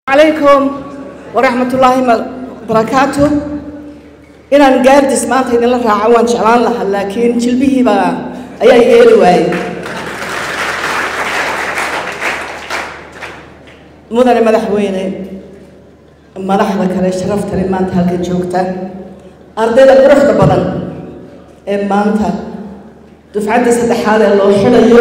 calaykum waraxmatullaahi barakaatu inaan gaardis maanta idinla raaco waan jeclaan lahaa laakiin jilbihiibaa ayaa yeeli waayey mudane madaxweyne madaxda kale sharaftale maanta halkan joogta ardayda quruxda badan ee maanta dufcadda saddexaad ee loo xidhayo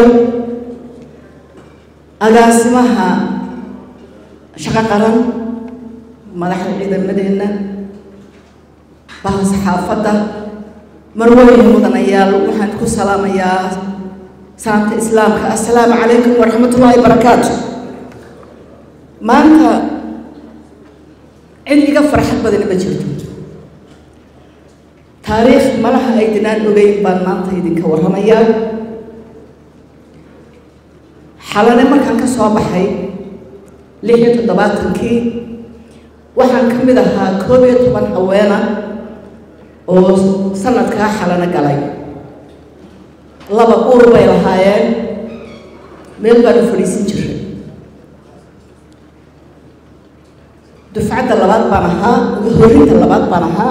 agaasimaha shaqo qaran madaxda ciidamadeenna baha saxaafadda marwooyin mudanayaal waxaan ku salaamayaa salaamta islaamka assalaamu calaykum waraxmatullaahi barakaatu maanta cid iga farxad badani ma jirto taariikh malaha ay dinaan ogeyn baan maanta idinka warramayaa xalane markaan ka soo baxay lix iyo toddobaatankii waxaan ka mid ahaa koob iyo toban haweena oo sanadkaa xalano galay laba uur bay lahaayeen meel baan u fadhiisin jiray dufcadda labaad baan ahaa horinta labaad baan ahaa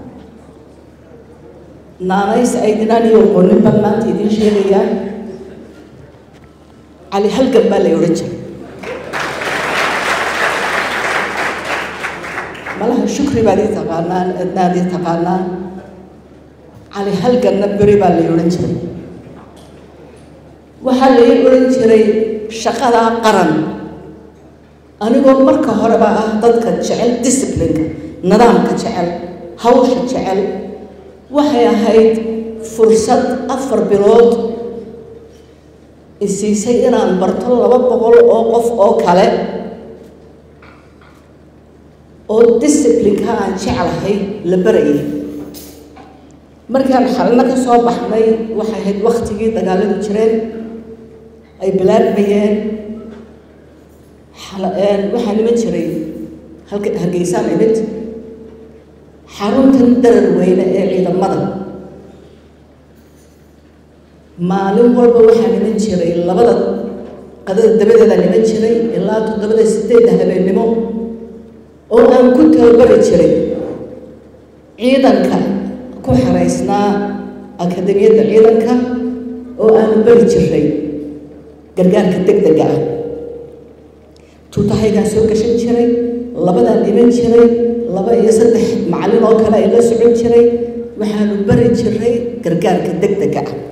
naanays ay dinaan iyo qonin baan maanta idiin sheegayaa cali halgan baa lay odhan jiray malaha shukri baad ii taqaanaan adnaad ii taqaanaan cali halganna beri baa lay odhan jiray waxaa lay odhan jiray shaqada qaran anigoo marka horeba ah dadka jecel disciplineka nidaamka jecel hawsha jecel waxay ahayd fursad afar bilood isiisay inaan barto laba boqol oo qof oo kale oo disciplineka aan jeclahay la barayay markaan xalino ka soo baxnay waxay ahayd waktigii dagaaladu jireen ay bilaabmayeen waxaa niman jiray halka hargeysaan imid xaruntan darar weyne ee ciidamada maalin walba waxaa niman jiray labada qadada dabadeeda niman jiray ilaa toddobada sideedda habeennimo oo aan ku tababari jiray ciidanka ku xaraysnaa akademiyadda ciidanka oo aanu bari jiray gargaarka deg dega ah tuutahaygaan soo gashan jiray labadaan dhiman jiray laba iyo saddex macallin oo kale ay la socon jiray waxaanu bari jiray gargaarka deg dega ah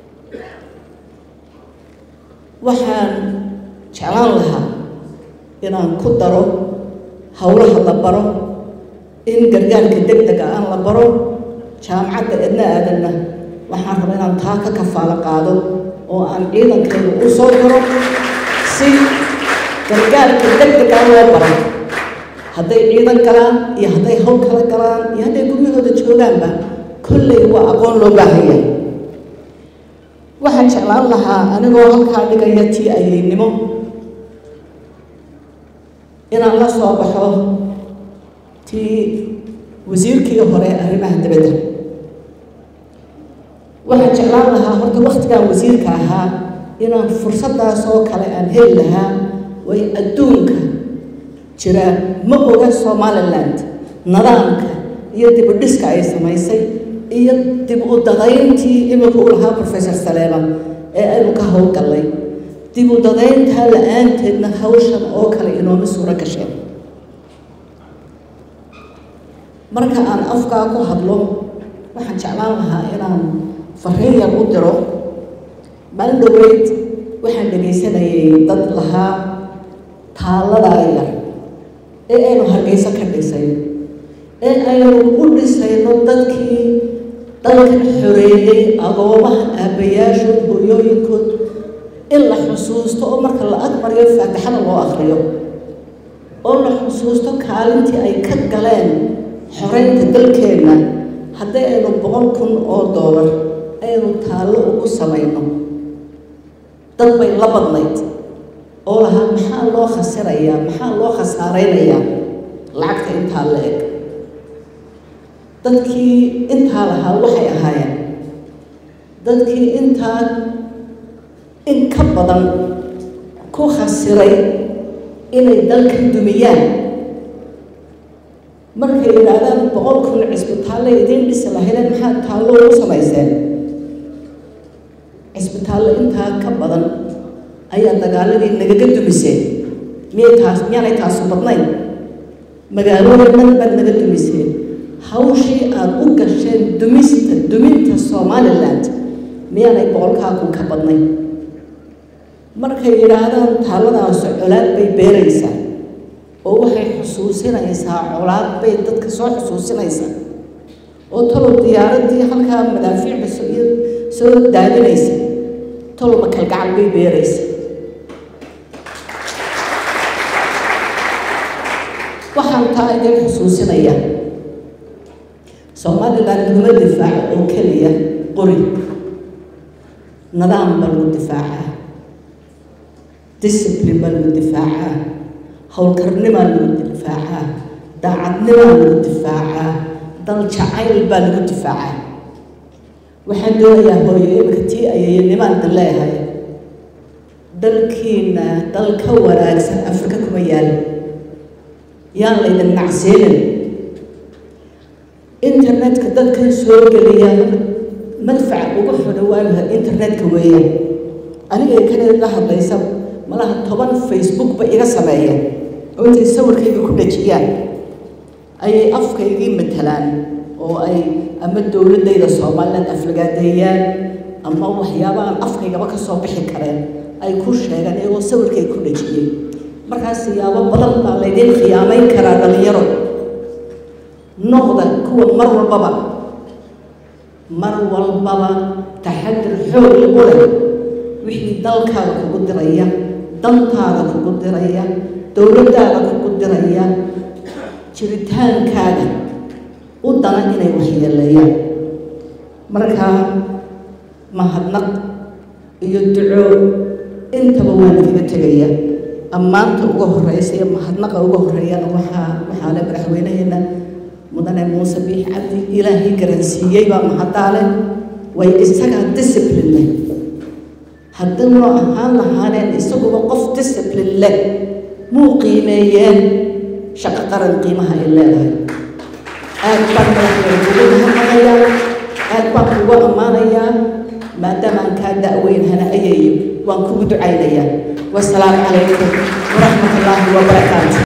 waxaan jeclaan lahaa inaan ku daro howlaha la baro in gargaarka deg dega aan la baro jaamacadda edna aadanna waxaan rabaa inaan taa ka kafaalo qaado oo aan ciidankeenu u soo daro si gargaarka deg degaa loo baray hadday ciidan galaan iyo hadday hawl kala galaan iyo hadday guryahooda joogaanba kolley waa aqoon loo baahanya waxaan jeclaan lahaa anigoo halkaa dhigaya tii ayaynimo inaan la soo baxo tii wasiirkii hore arrimaha dibadda waxaan jeclaan lahaa horta waktigaan wasiirka ahaa inaan fursaddaas oo kale aan heli lahaa way adduunka jira ma oga somaliland nidaamka iyo dib u dhiska ay samaysay iyo dib u dadayntii imika u lahaa professor saleeba ee aynu ka howlgallay dib u dadayntaa la-aanteedna hawshan oo kale inooma suuro gasheen marka aan afkaa ku hadlo waxaan jeclaan lahaa inaan fariin yar u diro maalin dhaweyd waxaan dhegaysanayay dad lahaa taaladaa yar ee aynu hargeyso ka dhisay ee aynu u dhisayno dadkii dalkan xoreeyey agoomaha aabbayaashood hooyooyinkood in la xusuusto oo marka la agmariyo faatixada loo akriyo oo la xusuusto kaalintii ay ka galeen xoreynta dalkeenna haddii aynu boqol kun oo doolar aynu taallo ugu samayno dad bay la badnayd oo lahaa maxaa loo khasirayaa maxaa loo khasaareynayaa lacagta intaa la eg dadkii intaa lahaa waxay ahaayeen dadkii intaa in ka badan ku khasiray inay dalkan dumiyaan markay yidhaahdaan boqol kun cisbitaalle idiin dhisi lahaydeen maxaa taallo ugu samayseen cisbitaallo intaa ka badan ayaa dagaaladii nagaga dumiseen miyay taas miyaanay taasu badnayn magaalooyin dhan baad naga dumiseen hawshii aada u gasheen dumista duminta somaliland miyaanay boqolkaa kun ka badnayn markay yidhaahdaan taalladaasi colaad bay beeraysaa oo waxay xusuusinaysaa colaad bay dadka soo xusuusinaysaa oo talow diyaaradii halkaa madaafiicda soo daadinaysa talow makalgacal bay beeraysa waxaan taa idin xusuusinaya somaliland laguma difaaco oo keliya qori nidaam baa lagu difaacaa discipline baa lagu difaacaa howlkarnimaa lagu difaacaa daacadnimaa lagu difaacaa dal jacayl baa lagu difaacaa waxaan doonayaa hooyo imika tii ayayanimaan dan leeyahay dalkiina dal ka wanaagsan afrika kuma yaalo yaan laydin nacsiinin internetka dadkan soo geliya madfaca ugu xuna waagaha internetka weeyaan aniga kanida la hadlaysa malaha toban facebook ba iga sameeyeen oo intay sawirkayga ku dhajiyaan ayay afkaygii matalaan oo ay ama dowladayda somaliland aflagaadeeyaan ama waxyaaba aan afkaygaba ka soo bixi kareen ay ku sheegaan iyagoo sawirkay ku dhajiyey markaas siyaabo badan baa laydiin khiyaamayn karaa dhalinyaro noqda kuwa mar walbaba mar walbaba taxadir xoog lagu leh wixii dalkaada kugu diraya dantaada kugu diraya dowladdaada kugu diraya jiritaankaaga u dana inay waxyeeleeyaan markaa mahadnaq iyo duco intaba waa nagaga tegaya ammaanta uga horeysa iyo mahadnaqa uga horeeyana waxaa waxaa le madaxweynaheena mudane muuse biix cabdi ilaahay garansiiyey baa mahadaale way isagaa discipline leh haddii noo ahaan lahaaneen isaguba qof discipline leh muu qiimeeyeen shaqo qaran qiimaha ay leedahay aad baan madaxweyne ugu mahadnaqayaa aad baan kugu ammaanayaa maadaama aan kaa da-weynhana ayayo waan kugu ducaynayaa wasalaamu calaykum waraxmat ullaahi wabarakaatu